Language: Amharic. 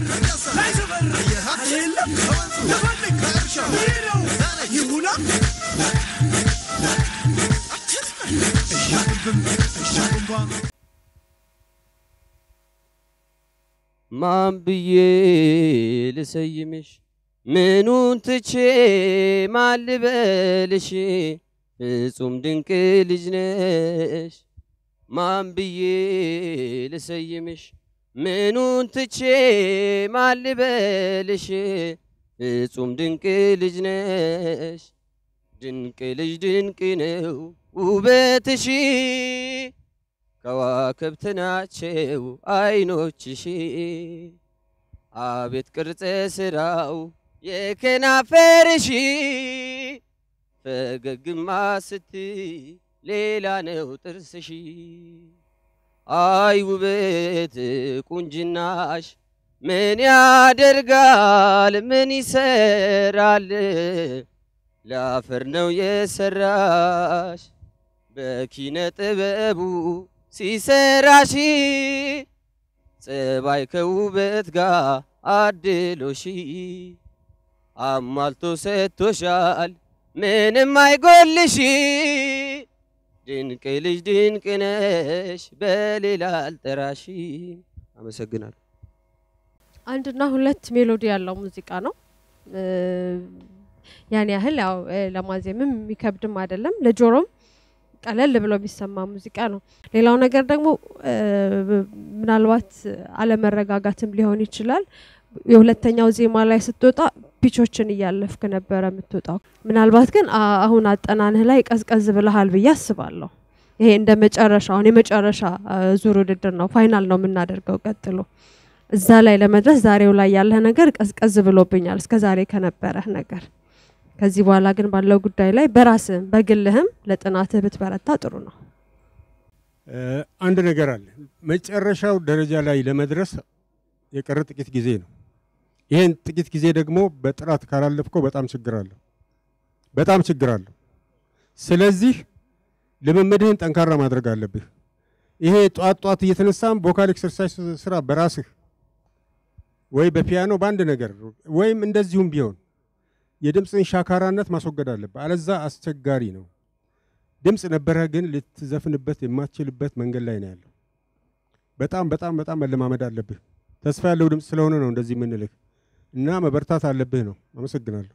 ማን ብዬ ልሰይምሽ ምኑን ትቼ ማን ልበልሽ ፍጹም ድንቅ ልጅ ነሽ ማን ብዬ ልሰይምሽ ምኑን ትቼ ማን ልበልሽ ፍጹም ድንቅ ልጅ ነሽ ድንቅ ልጅ ድንቅ ነው ውበትሽ ከዋክብት ናቸው አይኖችሽ አቤት ቅርጸ ስራው የከናፈርሽ ፈገግማ ስትይ ሌላ ነው ጥርስሽ አይ ውበት ቁንጅናሽ ምን ያደርጋል ምን ይሰራል ለአፈር ነው የሰራሽ በኪነ ጥበቡ ሲሰራሽ ጸባይ ከውበት ጋር አድሎሽ አሟልቶ ሰጥቶሻል ምንም አይጎልሽ ድንቅ ልጅ ድንቅ ነሽ በሌላ አልጠራሽ። አመሰግናለሁ። አንድና ሁለት ሜሎዲ ያለው ሙዚቃ ነው። ያን ያህል ያው ለማዜምም የሚከብድም አይደለም ለጆሮም ቀለል ብሎ የሚሰማ ሙዚቃ ነው። ሌላው ነገር ደግሞ ምናልባት አለመረጋጋትም ሊሆን ይችላል። የሁለተኛው ዜማ ላይ ስትወጣ ፒቾችን እያለፍክ ነበረ የምትወጣው። ምናልባት ግን አሁን አጠናንህ ላይ ቀዝቀዝ ብለሃል ብዬ አስባለሁ። ይሄ እንደ መጨረሻ አሁን የመጨረሻ ዙር ውድድር ነው፣ ፋይናል ነው የምናደርገው ቀጥሎ። እዛ ላይ ለመድረስ ዛሬው ላይ ያለህ ነገር ቀዝቀዝ ብሎብኛል እስከ ዛሬ ከነበረህ ነገር። ከዚህ በኋላ ግን ባለው ጉዳይ ላይ በራስህም በግልህም ለጥናትህ ብትበረታ ጥሩ ነው። አንድ ነገር አለ። መጨረሻው ደረጃ ላይ ለመድረስ የቀረ ጥቂት ጊዜ ነው። ይሄን ጥቂት ጊዜ ደግሞ በጥራት ካላለፍከው በጣም ችግር አለው፣ በጣም ችግር አለው። ስለዚህ ልምምድህን ጠንካራ ማድረግ አለብህ። ይሄ ጧት ጧት እየተነሳም ቮካል ኤክሰርሳይዝ ስራ በራስህ ወይ በፒያኖ በአንድ ነገር ወይም እንደዚሁም ቢሆን የድምፅን ሻካራነት ማስወገድ አለብህ። አለዛ አስቸጋሪ ነው። ድምፅ ነበረህ ግን ልትዘፍንበት የማትችልበት መንገድ ላይ ነው ያለው። በጣም በጣም በጣም መለማመድ አለብህ። ተስፋ ያለው ድምፅ ስለሆነ ነው እንደዚህ የምንልህ እና መበርታት አለብህ ነው። አመሰግናለሁ።